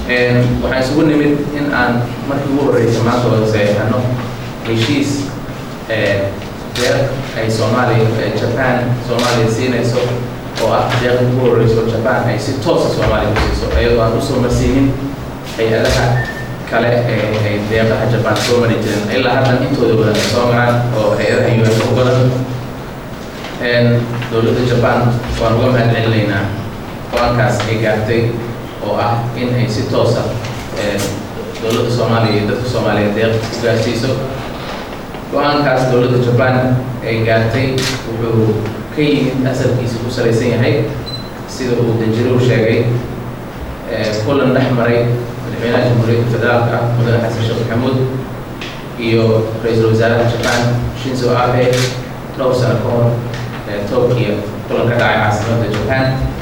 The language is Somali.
waxaan isugu nimid in aan markii ugu horreysay maanta wada saxeexano heshiis deeq ay soomaaliya japan soomaaliya siinayso oo ah deeq ugu horreyso japan ay si toosa soomaaliya ku siiso iyadoo aan usoo marsiinin hay-adaha kale ee ay deeqaha japan soo mari jireen ilaa haddan intooda badan ay soo maraan oo hay-adaha un u badan dowladda japan waan uga mahad celinaynaa go-aankaas ay gaartay oo ah in ay si toosa dowladda soomaaliya iyo dadka soomaaliya deeq u gaarsiiso go-aankaas dowladda japan ay gaartay wuxuu ka yimid asalkiisa ku salaysan yahay sida uu danjiruhu sheegay kulan dhex maray madaxweynaha jamhuuriyadda federaalka ah mudane xasan sheekh maxamuud iyo ra-iisul wasaaraha japan shinzo abe dhowr sano ka hor tokyo kulan ka dhacay caasimadda japan